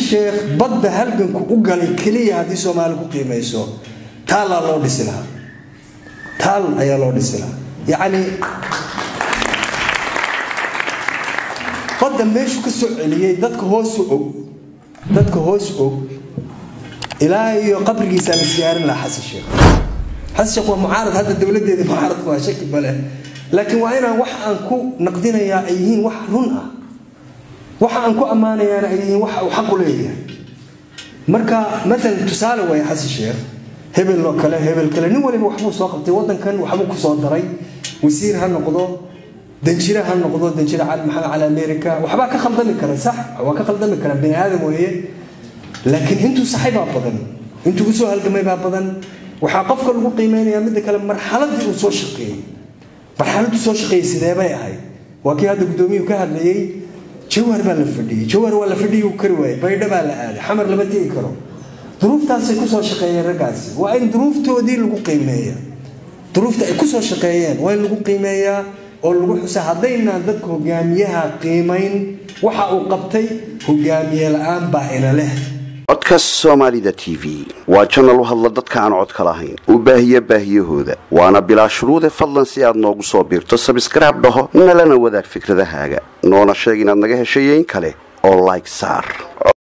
sheekh badda halganku u galay keliya haddii soomaali ku qiimayso taallaa loo dhisi lahaa taal ayaa loo dhisi lahaa yacni badda meeshu ka soo celiyey dadka hoosu og dadka hoos og ilaa iyo qabrigiisa la siyaarin lahaa xasan sheekh xasan sheekh waa mucaarad hadda dowladeeda mucaarad waa shaki bale laakiin waa inaan wax aan ku naqdinayaa ay yihiin wax run ah waxa aan ku ammaanayaana ay yihiin waxa uu xaq u leeyahay marka maalan tusaale waaya xasan sheekh hebel oo kale hebel kale nin waliba waxbuu soo qabtay waddankan waxbuu ku soo daray wasiir ha noqdo danjire ha noqdo danjire cali maxamed cali america waxbaa ka khaldami kara sax waa ka khaldami kara bini aadam weeye laakiin intuu saxay baa badan intuu usoo halgamay baa badan waxaa qofka lagu qiimeynayaa midda kale marxaladii uu soo shaqeeyey marxaladuu soo shaqeeyey sidee bay ahayd waa kii hadda guddoomiyuhu ka hadlayey jawhar baa la fadhiyey jawhar waa la fadhiyuu kari waayey baydho baa la aaday xamar lama tegi karo duruuftaasay kusoo shaqeeyeen raggaasi waa in duruuftoodii lagu qiimeeya duruufta ay kusoo shaqeeyeen waa in lagu qiimeeyaa oo lagu xusa haddaynaan dadka hogaamiyaha qiimayn waxa uu qabtay hogaamiye la-aan baa ina leh codka soomaalida t v waa janal u hadla dadka aan codka lahayn u baahiya baahiyahooda waana bilaa shuruude fadlan si aad noogu soo biirto sabskraib dhaho nalana wadaag fikradahaaga noona sheeg inaad naga heshayeyn kale oo like saar